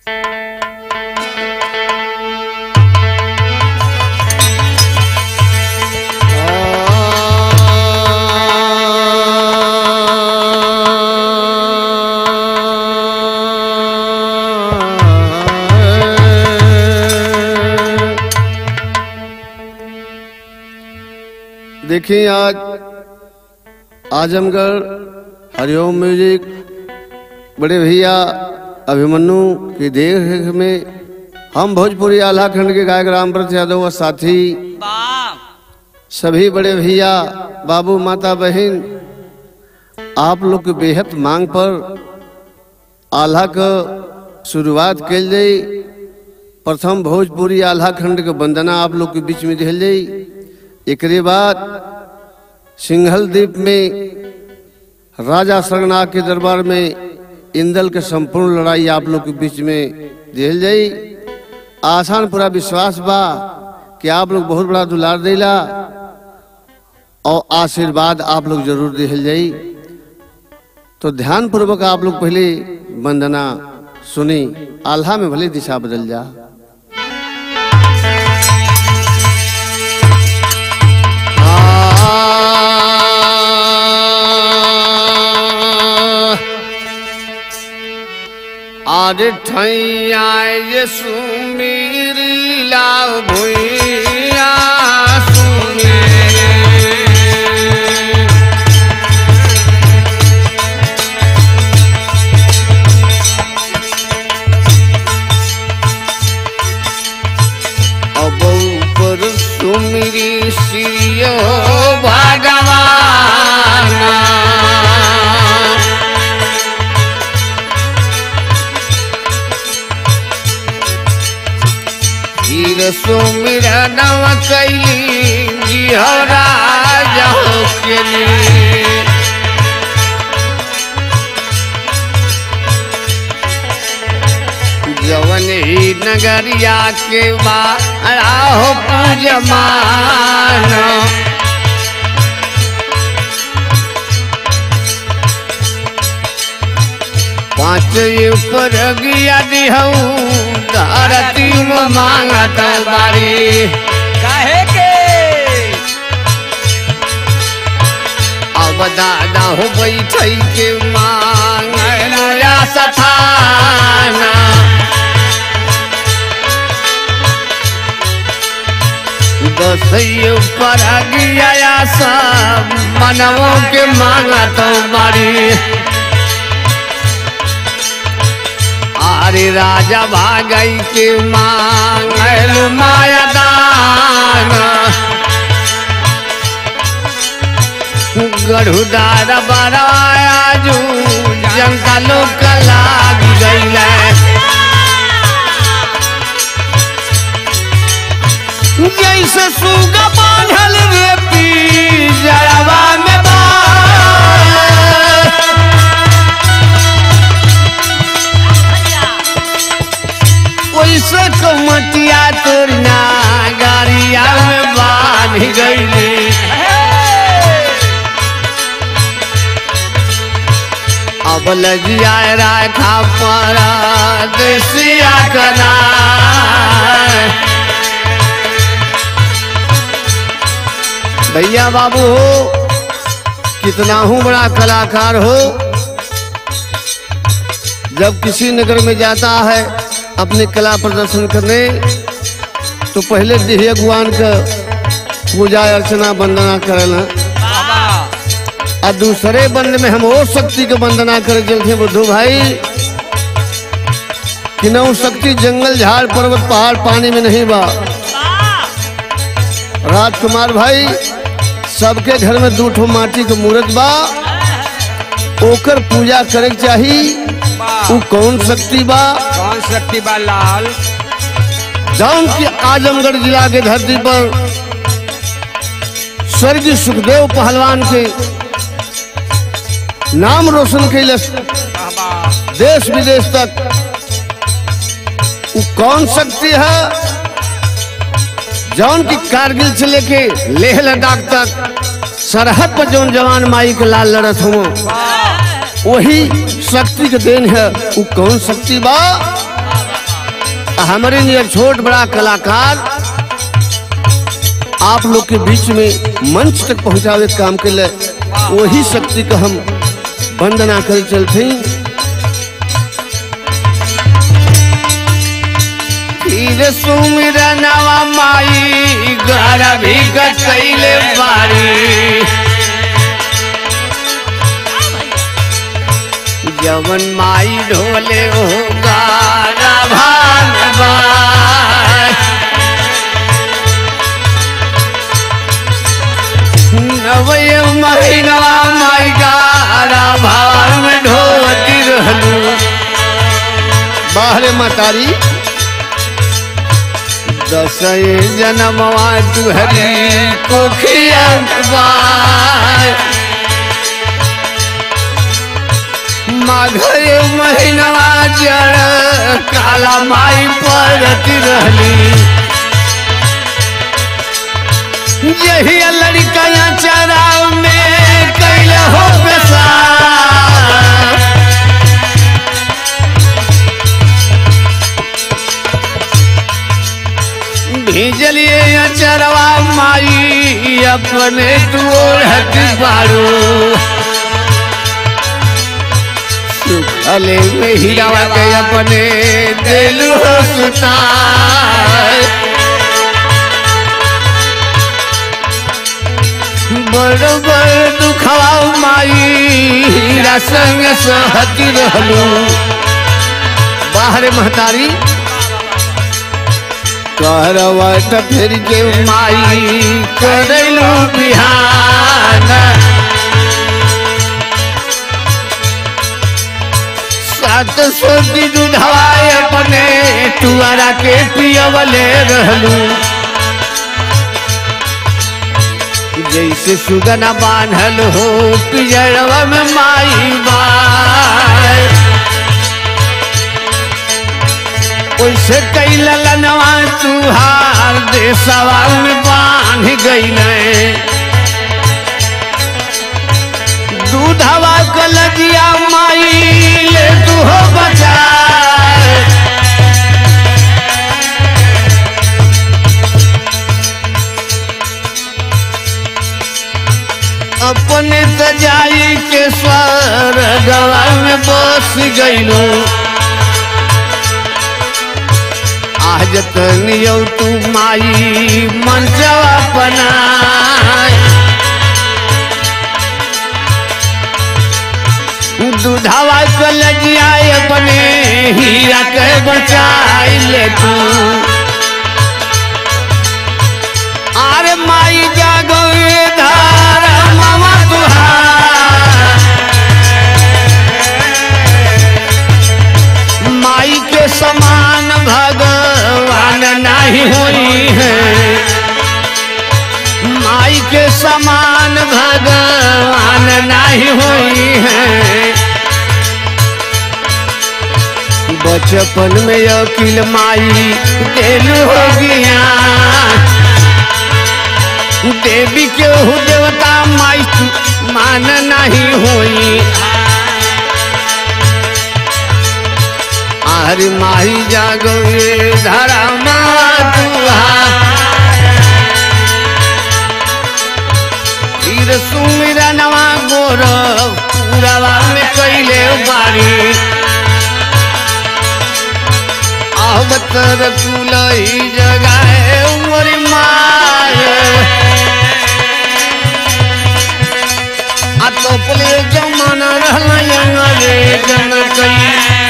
देखिए आज आजमगढ़ हरिओम म्यूजिक बड़े भैया अभिमन्यु की देख में हम भोजपुरी आल्हा खंड के गायक रामव्रत यादव व साथी वाह सभी बड़े भैया बाबू माता बहन आप लोग के बेहद मांग पर आल्हा का शुरुआत कल जाई प्रथम भोजपुरी आल्हा खंड के वंदना आप लोग के बीच में दिल जाई एकरे बाद सिंघल द्वीप में राजा सरनाग के दरबार में इंदल के संपूर्ण लड़ाई आप लोग के बीच में दिल जाई आसान पूरा विश्वास बा कि आप लोग बहुत बड़ा दुलार देला और आशीर्वाद आप लोग जरूर दिल जाई तो ध्यान पूर्वक आप लोग पहले वंदना सुनी आल्हा में भले दिशा बदल जा आज ठैया ये सुमीरी लाल भुइया सुने अब ऊपर सुमिरी सियो भगवान हीर सुमिर नव कैली जिहरा जाओ के लिए जवन ही नगरिया के बारा हो पूजमान पाँच ऊपर गया दिहऊ धरती में मांगत बारी काहे के अब दादा हो बैठई के मांग नया सथाना दसैयो पर गया सब मनवों के मांगत बारी अरे राजा भागई के मांग माया दाना गढ़ुदार बराया जू जनता लोग लाग गईले जैसे सुगा बांधल रे पी जड़वा में बाल। ओइसे कमटिया तोर ना गाड़िया में बांध गईले अब लगिया राखा परा देसिया कना भैया बाबू हो कितना हूँ बड़ा कलाकार हो जब किसी नगर में जाता है अपनी कला प्रदर्शन करने तो पहले देह भगवान का पूजा अर्चना वंदना करेला वाह और दूसरे बंद में हम और शक्ति के वंदना करे चलते बुद्धू भाई कि नौ शक्ति जंगल झाड़ पर्वत पहाड़ पानी में नहीं बा राजकुमार भाई सबके घर में दू ठो माटी के मूर्त बा ओकर पूजा करे के चाही उ कौन शक्ति बा कौन शक्ति बा लाल जौन की आजमगढ़ जिला के धरती पर स्वर्गीय सुखदेव पहलवान के नाम रोशन कैले वाह वाह देश विदेश तक वो कौन शक्ति है जौन की कारगिल से लेके लेह लद्दाख तक सरहद पर जौन जवान माई के लाल लड़त हो वही शक्ति के देन है वो कौन शक्ति बा हमारे लिए छोट बड़ा कलाकार आप लोग के बीच में मंच तक पहुंचावे के काम के लिए वही शक्ति का हम वंदना कर चलते फिर सुमिरनवा माई घर भी कैले बारी जवन माई ढोले हो गारा भागवान नवय महीनवा माई गारा भाग में ढोती रहलू बाहरे मतारी दसई जनमवा तुहरी कोखिया माघे महीनवा जड़ काला माई पड़ती रहली यही लड़का चराव में कैले हो पेशा भेजलिए चरवा माई अपने तोड़त बारू सुखले में हीरावा के अपने दिल हो सुतार बड़ बड़ दुखवा माई हीरा संग सहती रहलू बाहर महतारी करवा त फिर के माई करैलू बिहान सात सौ की दूधवाए अपने तुआरा के पियवले रहलू जैसे सुगना बांधल हो पिजड़वा में माई बाई ओइसे कैला लनवा तुहार देशवा में बांध गईले दूधवा कलजिया माई ले तू हो बचा अपने सजाई के स्वर गवा में बस गईलू आज तनियो तू माई मंचवा बनाए दूधावा कलजिया अपने हीरा के बचाई ले तू अरे माई जागो ये धारा मामा तुहार माई के समान भगवान नहीं हुई है माई के समान भगवान नहीं हुई है बचपन में अकिल माई दिल हो गया देवी के हु देवता माई तू मान नहीं हुई आर माही जागो ये धरा मातुहा तीर सुमिरा नवा गोर पूरावा में कैले बारी अवतर कुलई जगाए उमरी माय आ तोपले जमाना रहला अंग्रेज में कई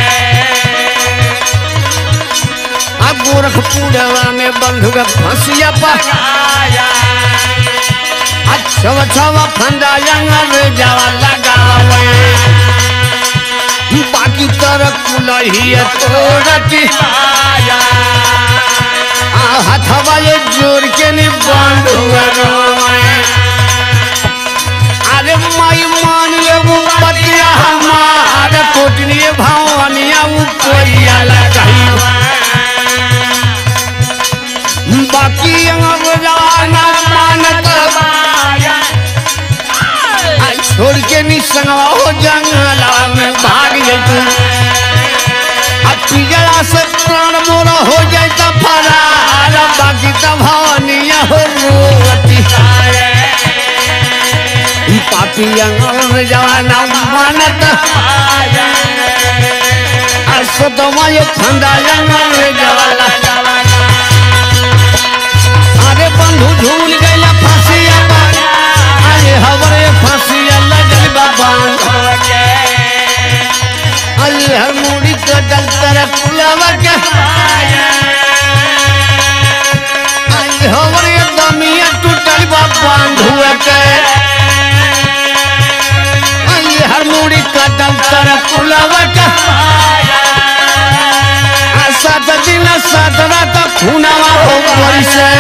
आ गोरखपुरवा में बंधु का फंसिया पा अच्छा छवा फंदा अंग्रेज जावा लगावे बाकी तरफ कुलही तोड़ती आ हथवा ये जोर के नि बंद हुआ रोए अरे माई मान ले वो पतिया हमार कोटनी भवनिया वो कोइया लगाई बाकी अंग जवाना मानत आ छोड़ के निसंगवा हो जंगला में भाग जतू आ पिजड़ा से प्राण मोरा हो पिया जवाना मानत असतमय फंदा जवाला अरे बंधु झूल गया फांसिया अरे हवरे फांसिया लगल बाबा अरे हर मुड़ी का डलतर कुलावा के अरे हवरे दमिया टूटल बाबा धुआ के अरे हर मुड़ी का डलतर कुलावा के आ सात दिन सात रात खुनावा हो परिसे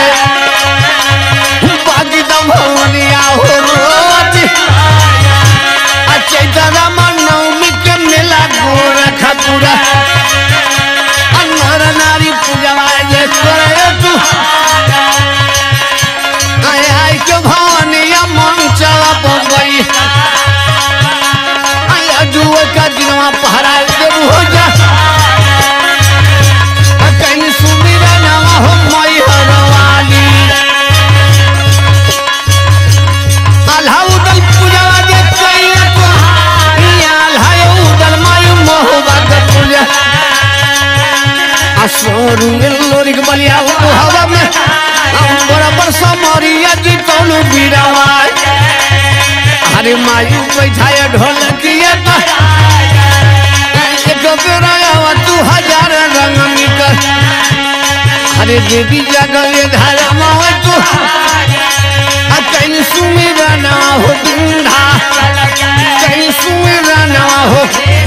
बागी द भवनिया हो रोज आ चैतरा नवमी के मेला गोर खपुरा आ नर नारी पूजवा ये करे तू आय आय के भवनिया मन चला बम्बई आय अजुए का दिनवा पहरा देबू हो जा आ कहीं सुमिरा नवा हो मई हरवाली आल्हा उदल पूजवा जे कइया को इया आल्हा उदल मायु मोहबा के पूजा असोरु लोरी के बलिया हो हवा में हम बराबर समरिया जी तोलू बीरावा अरे मायू बैठाया ढोलकिया तो एक बेरा आवा तू हजार रंग निकल अरे देवी जगले धारा मावा तू आ कहीं सुमिरा ना हो बिंधा कहीं सुमिरा ना हो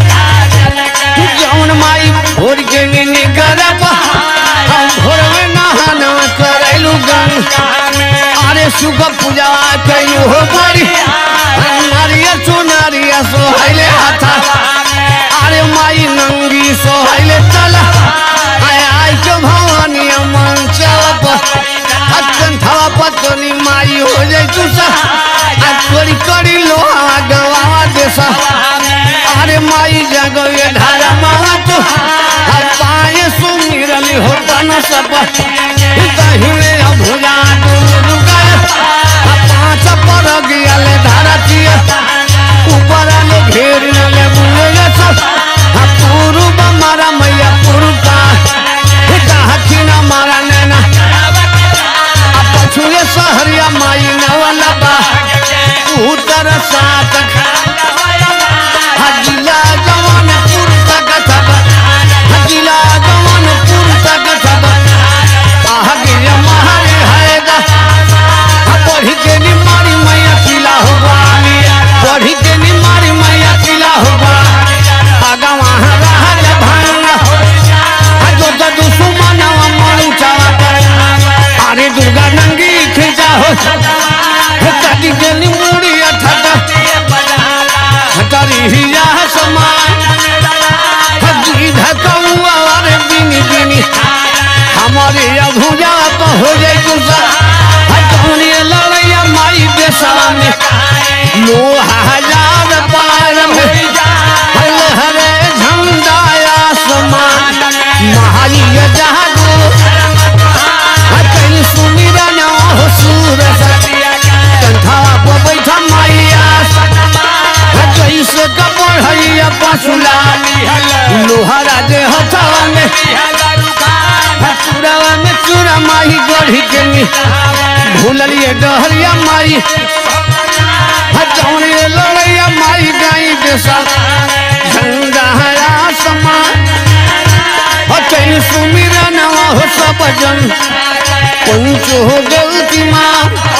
जौन माई भोर के नीने करब हम भोर में नहाना करैलू गंग अरे सुख पूजा कयू हो बड़ी नारिया चुनारिया सोहैले हाथा अरे माई नंगी सोहैले चला आय आय के भवानी मन चलप अतन थवा पतनी माई हो जाय तुसा आ करी करी लोहा गवा देसा अरे माई जगवे धारा मावा तो आ पाए सुमिरली हो तन सब दहिने भुजा दूर गए आ पांच पर गियाले धारा चिया ऊपर आले घेर ले बुले सब आ पूर्व मारा मैया पूर्व दक्षिण मारा नैना आ पछुए सहरिया माई नवला बा उत्तर सात हजिला जवान पुरता कथब हजिला जवान पुरता कथब आहगिया महारे हैदा पढ़ी के नी मारी मैया किला हुआ पढ़ी के नी मारी मैया किला हुआ आगा वहाँ रहल भांगा जो तो दुश्मनवा मन चावा अरे दुर्गा नंगी खींचा हो कटी के नी मुड़ी अठटा हटारी हिया समान हजी धकौआ रे बिनी बिनी हमारे अभुजा तो हो जाए गुस्सा हटौनी लड़ैया माई बेसवा में लोहा हजार पार में हल हरे झंडा आसमान महाई जहागो कहीं सुमिरा ना हो सूरज कंठा पर बैठा माइया जैसे कपड़ हैया पसुला लोहारा जे हथवा में चूड़ावा में चूड़ा माही गढ़ी के नी भूललिए डहरिया माई हटौने लड़ैया माई गाई देसा झंडा हरा समान हटैन सुमिरा नवा हो सब जन पंच हो गलती माँ